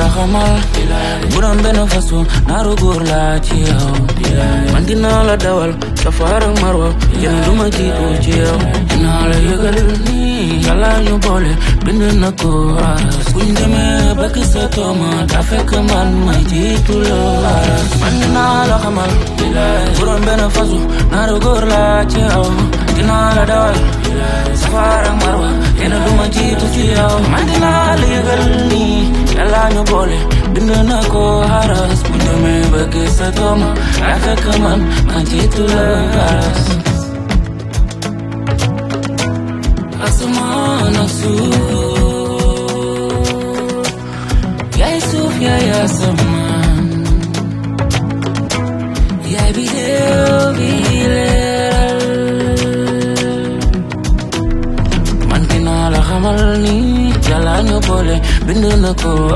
la xamal bu doon benn façon naaru góor laa ci yow man dinaa la dawal safar ak marwa yéen du ma jiitu ci yow dinaa la yëgal nii yàlla ñu boole bind na ko aras buñ demee ba gis sa tooma daa fekk man ma jiitu la aras man dinaa la xamal bu doon benn façon naaru góor laa ci yow dinaa la dawal safar ak marwa yéen du ma jiitu ci yow man dinaa la yëgal nii yàlla ñu boole bind na ko aras buñ demee ba gis sa tooma daa fekk man ma jiitu la aras asamaan ak suuf yaay suuf yaay asamaan yaay biddew bi leeral man dinaa la xamal ni yàlla ñu boole bind na ko